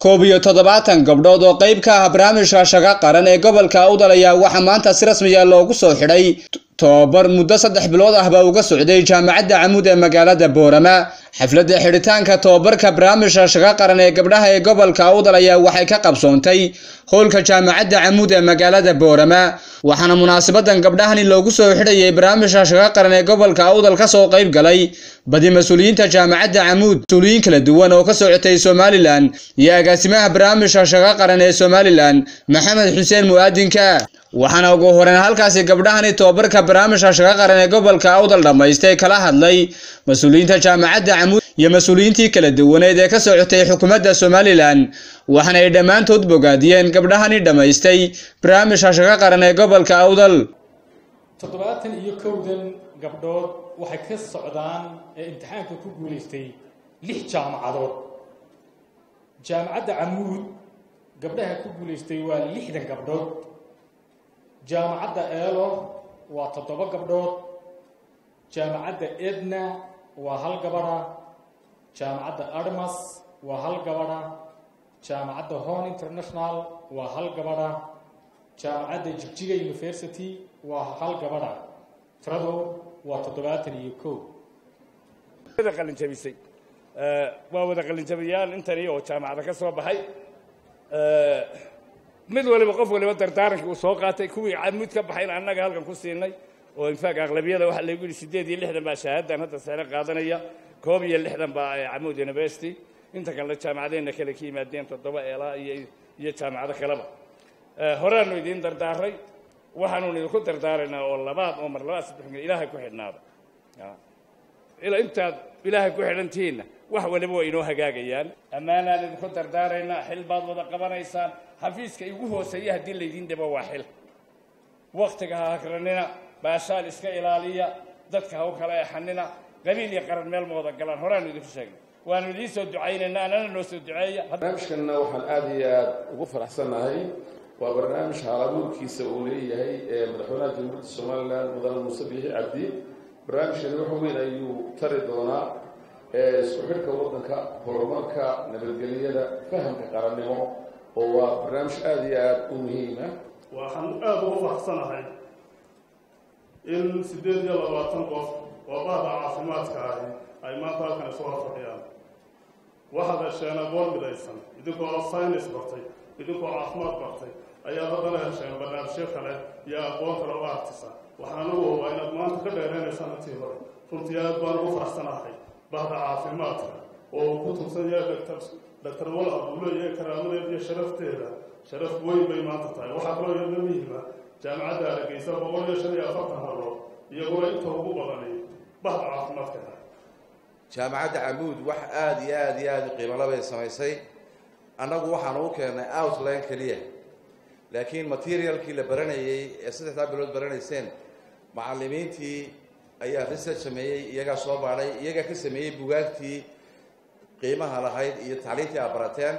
koob iyo toddobaatan gabdhood oo qayb ka ah barnaamijka shaqa qaran ee gobolka awdal ayaa waxaa maanta si rasmiya loogu soo xidhay tobabar muddo saddex bilood ah baa uga socday jaamacadda camuud ee magaalada boorama xafladda xidhitaanka tobabarka barnaamijka shaqa qaran ee gabdhaha ee gobolka awdal ayaa waxay ka qabsoontay howlka jaamacadda camuud ee magaalada boorama waxaana munaasabadan gabdhahani loogu soo xidhayay barnaamijka shaqa qaran ee gobolka awdal kasoo qayb galay badi mas-uuliyiinta jaamacadda camuud mas-uuliyiin kala duwan oo ka socotay somalilan iyo agaasimaha barnaamijka shaqa qaran ee somalilan maxamed xuseen mu'aadinka waxaana ugu horeyn halkaasi gabdhahani tobabarka barnaamijka shaqa qaran ee gobolka awdal dhammaystay kala hadlay mas-uuliyiinta jaamacadda camuud iyo mas-uuliyiintii kala duwaneed ee ka socotay xukuumadda somalilan waxaana ay dhammaantood bogaadiyeen gabdhahani dhammaystay barnaamijka shaqa qaran ee gobolka awdal toddobaatan iyo kowdan gabdhood waxay ka socdaan ee imtixaanka ku guulaystay lix jaamacadood jaamacadda camuud gabdhaha ku guulaystay waa lixdan gabdhood jaamacadda eelo waa toddoba gabdhood jaamacadda edna waa hal gabadha jaamacadda armas waa hal gabadha jaamacadda hon international waa hal gabadha jaamacadda jigjiga university waa hal gabadha tiradu waa toddobaatan iyo kow wada qalinjabisay waa wada qalinjabiyaal intani oo jaamacada ka soo baxay mid waliba qof waliba dardaarankii uu soo qaatay kuwii camuud ka baxayna annaga halkan ku siinay oo infaaq aqlabiyada waxaa lagu yidhi siddeed iyo lixdan baa shahaadan hadda sare qaadanaya koob iyo lixdan baa camuud university inta kalena jaamacadeenna kale ka yimaadeen toddoba eelaa iyo iyo jaamacado kaleba horaanu idiin dardaaray waxaanuun idinku dardaaraynaa oo labaad oo mar labaad saddex ilaahay ku xidhnaada ilaa intaad ilaahay ku xidhantihiinna wax waliba waa inoo hagaagayaan ammaanaan idinku dardaaraynaa xil baad wada qabanaysaan xafiiska igu hooseeya haddii laydiin dhibo waa xil waktiga ha hakranina baashaal iska ilaaliya dadka ha u kala exanina qabiil iyo qaran meel ma wada galaan horaanu idinku sheegnay waanu idiin soo ducaynaynaa anana noo soo duceeya barnaamijkanna waxaan aada iyo aada ugu faraxsannahay waa barnaamij haalabuurkiisa uu leeyahay ee madaxweynaha jamhuuriyadda somalilan mudane muuse biixi cabdi barnaamijkani wax weyn ayuu tari doonaa isku xidhka waddanka horumarka nabadgelyada fahamka qarannimo oo waa barnaamij aada iyo aada u muhiima waxaan aada ugu faraxsanahay in siddeed iyo labaatan qof oo bahda caafimaadka ahi ay maanta halkan isu horfadhiyaan waxaad hesheen aqoon midaysan idinkoo saynis bartay idinkoo caafimaad bartay ayaad haddana hesheen barnaamijyo kale iyo aqoon kale oo artisa waxaan ugu hubaa inaad maanta ka dheeraynaysaan intii hore runtii aad baan ugu faraxsanahay bahda caafimaadka oo uu ku tugsan yahay doctor doctor wal abuulo iyo karaamadeeda iyo sharafteeda sharaf weyn bay maanta tahay waxaa kaloo iyadna muhiima jaamacadda hargeysa boqol iyo shan iyo afartan hablood iyaguna inta ugu badani bahda caafimaadka ah jaamacadda camuud wax aada iyo aada iyo aada u qiimala bay samaysay annagu waxaan ugu keennay outline keliya laakiin materialkii la baranayey ee saddexdaa bilood baranayseen macallimiintii ayaa research sameeyey iyagaa soo baadhay iyagaa ka sameeyey bugaagtii qiimaha lahayd iyo tacliintii aad barateen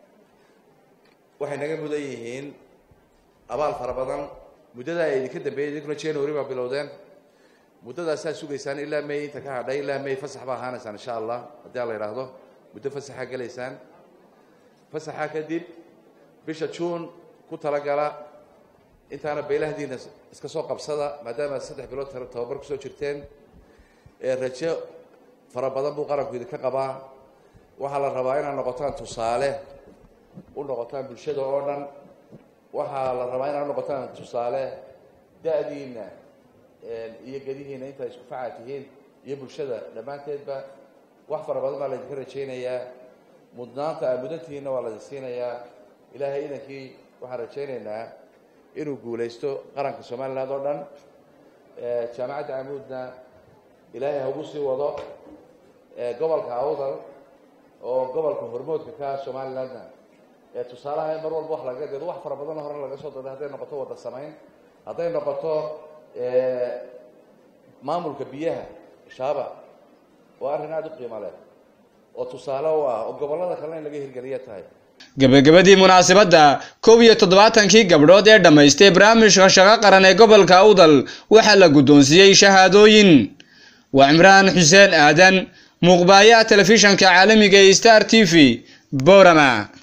waxay naga mudan yihiin abaal fara badan muddadaa ay idinka dambeeyay idinkuna january baa bilowdeen muddadaasaa sugaysaan ilaa may inta ka hadhay ilaa may fasax baa ahaanaysaan insha allah haddii a la yidhaahdo muddo fasaxaa gelaysaan fasaxa kadib bisha june ku talagala intaana beylahdiina iska soo qabsada maadaama saddex bilood tababar kusoo jirteen rajo fara badan buu qaranku idinka qabaa waxaa la rabaa inaad noqotaan tusaale u noqotaan bulshada oo dhan waxaa la rabaa inaad noqotaan tusaale da-diina iyo gedihiina intaad isku faca tihiin iyo bulshada dhammaanteedba wax fara badan baa laydinka rajaynayaa mudnaanta aad mudantihiinna waa laydin siinayaa ilaahay idankii waxaan rajaynaynaa inuu guulaysto qaranka somaliland oo dhan jaamacadda camuudna ilaahay hagu sii wado gobolka awdal oo gobolka hormoodka ka somalilandna ee tusaalaha mar walba wax laga deedo wax fara badan hore laga soo daday hadday noqoto wada samayn hadday noqoto maamulka biyaha shaaba waa arrin aada u qiimo leh oo tusaale u ah oo gobollada kalena in laga hirgeliya tahay gebagabadii munaasabadda koob iyo toddobaatankii gabdhood ee dhammaystay barnaamijka shaqo qaran ee gobolka awdal waxaa la guddoonsiiyey shahaadooyin waa cimraan xuseen aadan muuqbaayaha telefishanka caalamiga ee star t v boorama